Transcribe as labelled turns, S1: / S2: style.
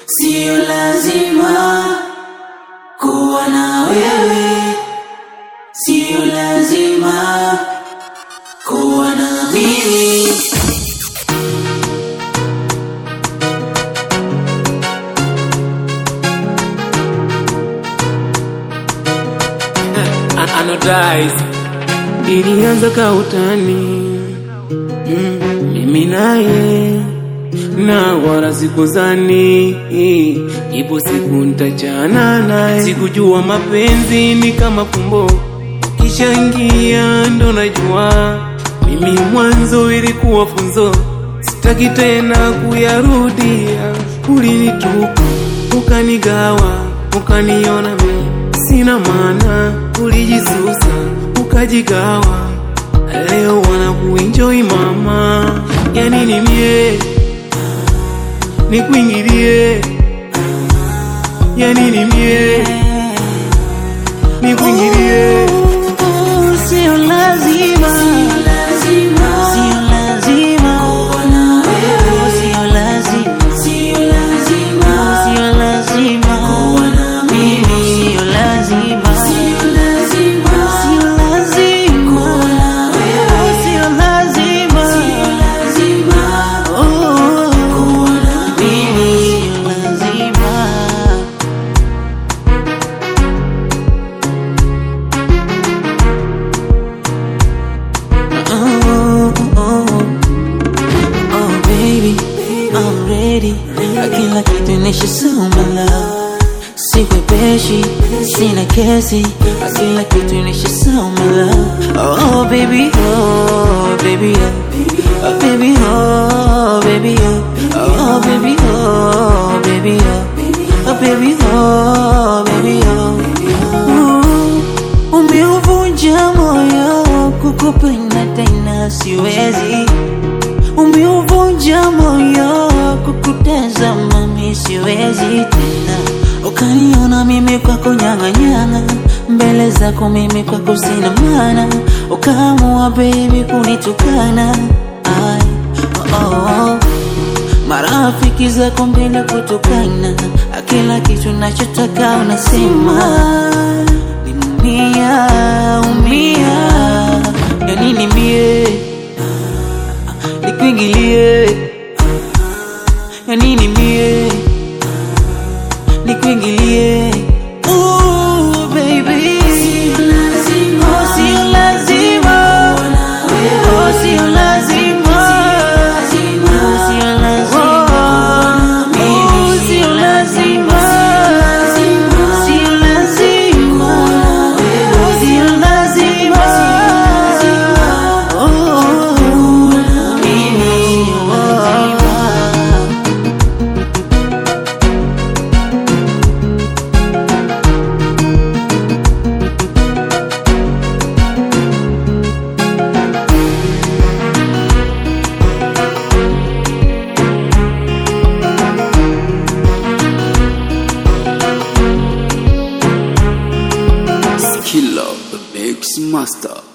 S1: Sio lazima kuwa na wewe, sio lazima kuwa na mimi.
S2: anodais ilianza kautani mm, mimi naye na wala sikuzani ipo siku ntachana naye sikujua mapenzi ni kama fumbo kishaingia ndo najua mimi mwanzo ilikuwa funzo sitaki tena kuyarudia ulinitupa ukanigawa ukaniona mimi sina maana ulijisusa ukajigawa leo wanakuenjoy mama yani ni mie nikuingilie yani ni mie nikuingilie
S1: Sio lazima, sio lazima kuwa na wewe, sio lazima, sio lazima, sio lazima kuwa na mimi, sio lazima, sio lazima, sio lazima kuwa na wewe, sio lazima, sio lazima kuwa na mimi, sio lazima. Oh, oh, oh, baby, I'm ready. Kila kitu nishasoma love, sikwepeshi, sina kesi. Kila kitu nishasoma love. Oh, baby, oh, baby, oh, oh, baby, oh, baby, oh, oh, baby, oh, baby, oh, oh, baby, oh, baby, oh. Ooh, Umeuvunja moyo kukupenda tena siwezi, umeuvunja moyo kukutazama mimi siwezi tena, ukaniona mimi kwako nyang'anyang'a, mbele zako mimi kwako sina maana, ukaamua baby kunitukana Ai, oh, oh. Marafiki zako mbele kutukana, kila kitu nachotaka unasema Umia, umia, ya nini mie nikuingilie, ya nini mie nikuingilie. Ooh, baby, oh, sio lazima, oh, sio lazima, oh, sio lazima, oh, sio lazima, oh, sio lazima, oh, mimi sio lazima.
S3: Killer, the mix master.